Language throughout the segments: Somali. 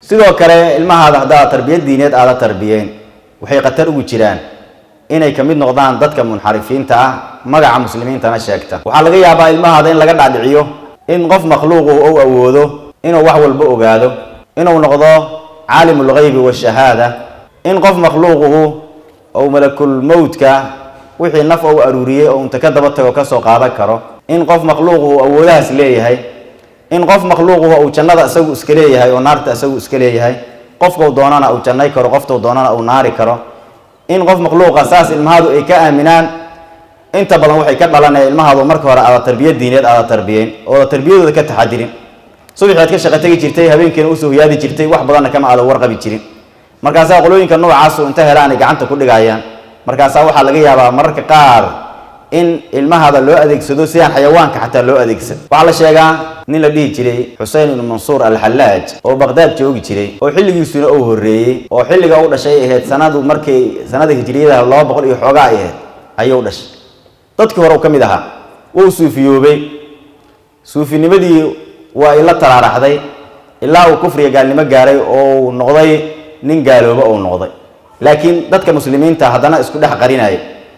sidoo kale ilmahaada haddaad tarbiyad diineed aada tarbiyeen waxay khatar ugu jiraan inay ka mid noqdaan dadka munxarifiinta ah magaca muslimiintana sheegta waxaa laga yaabaa ilmahaada in laga dhaadhiciyo in qof makhluuqu ou awoodo inuu wax walba ogaado inuu noqdo caalimu lghaybi washahaada in qof makhluuquhu ou malakul mowtka wixii naf ou aruuriyey oo unta ka daba tago kasoo qaadan karo in qof makhluuquhu awoodahaas leeyahay in qof makhluuquhu uu jannada isagu iska leeyahay oo naarta isagu iska leeyahay qofkau doonana uu jannay karo qofkau doonana uu naari karo in qof makhluuqa saas ilmahaadu ay ka aaminaan inta badan waxay ka dhalanaya ilmahaadu marka hore aada tarbiyad diineed aada tarbiyeen ooda tarbiyadooda ka taxadirin subaxi aad ka shaqo tegi jirtay habeenkiina usoo hoyaadi jirtay wax badanna kama aada warqabi jirin markaasaa qolooyinka noocaasu inta helaan ay gacanta ku dhigayaan markaasaa waxaa laga yaabaa mararka qaar in ilmahaada loo adeegsado sidaan xayawaanka xataa loo adeegsado waxaa la sheegaa nin la dhihi jiray xusein ibnu mansuur alxallaaj oo baqdaad joogi jiray oo xilligiisuna uu horreeyey oo xilliga u dhashay ahayd sanadu markay sanada hijriyada laba boqol iyo xoogaa ay ahayd ayuu dhashay dadkii hore u ka mid ahaa wuu suufiyoobay suufinimadii waa ila taraaraxday ilaa uu kufriga gaalnimo gaaray oo uu noqday nin gaalooba uu noqday laakiin dadka muslimiinta haddana isku dhex qarinaya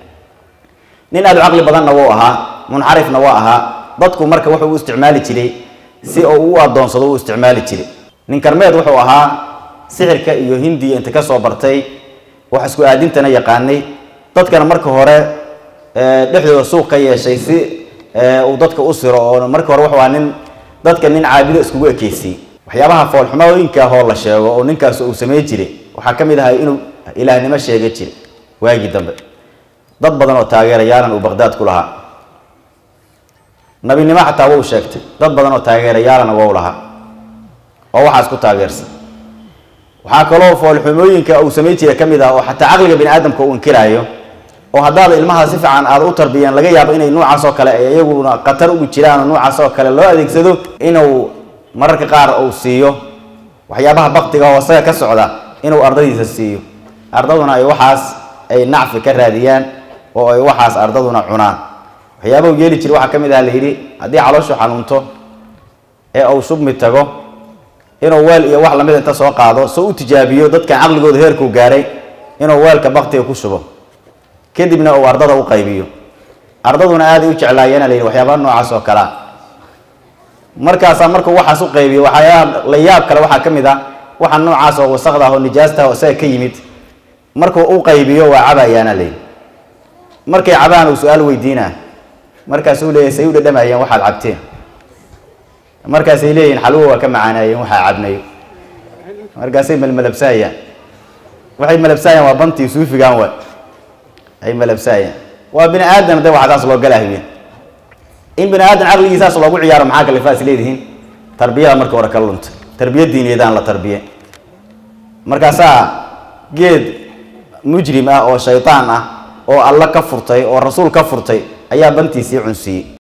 nin aada u caqli badanna wuu ahaa munxarifna waa ahaa dadku marka wuxuu u isticmaali jiray si uu u adoonsado u isticmaali jiray nin karmeed wuxuu ahaa sixirka iyo hindiya inta kasoo bartay wax isku aadintana yaqaanay dadkana marka hore dhexdooda suuq ka yeeshay si uu dadka u siro oo marka hore wuxuu ahaa nin dadka nin caabido iskugu ekeysiyey waxyaabaha foolxumooyinka hoo la sheego oo ninkaas uu samey jiray waxaa ka mid ahay inuu ilaahnimo sheega jiray waagii dambe dad badan oo taageerayaalan uu baqdaad ku lahaa nabinimo xataa wau sheegtay dad badan oo taageerayaalana wau lahaa oo waxaas ku taageersan waxaa kaloo foolxumooyinka uu samey jiray ka mid ah oo xataa caqliga bini aadamka uu inkiraayo oo haddaada ilmaha si fiican aada u tarbiyeen laga yaabo inay nuucaas oo kale ay iyaguna khatar ugu jiraan oo nuucaas oo kale loo adeegsado inuu mararka qaar uu siiyo waxyaabaha baktiga oo isaga ka socda inuu ardadiisa siiyo ardaduna ay waxaas ay nacfi ka raadiyaan oo ay waxaas ardaduna cunaan waxyaabahu yeeli jira waxaa ka mid ah la yidhi haddii calooshu xanuunto ee uu shubmi tago inuu weel iyo wax lamid inta soo qaado soo u tijaabiyo dadkan caqligooda heerkuu gaaray inuu weelka baktiga ku shubo kadibna uu ardada u qaybiyo ardaduna aaday u jeclaayeena la yidhi waxyaabaha noocaas oo kalea markaasaa markuu waxaas u qaybiyo waxyaaba la yaab kale waxaa ka mid ah waxa noocaas oo wasaqda ah oo nijaasta oo isaga ka yimid markuu u qaybiyo waa cabayaana layidhi markay cabaan uu su-aal weydiinaa markaasuu leeyahy say u dhadhamayeen waxaad cabteen markaasay leeyihin xalwo waa ka macaanaayeen waxaa cabnayo markaasay malmalabsaayaan waxay malabsaayaan waa bantii suufigan wa ay malabsaayaan waa bini aadam de waxa saas loo galahwiye in bini aadam caqligiisaas loogu ciyaaro maxaa kalifaas leedihiin tarbiyada marka hore ka luntay tarbiya diiniyeedaan la tarbiye markaasaa geed mujrim ah oo shaydaan ah oo alla ka furtay oo rasuul ka furtay ayaa bantiisii cunsiiyey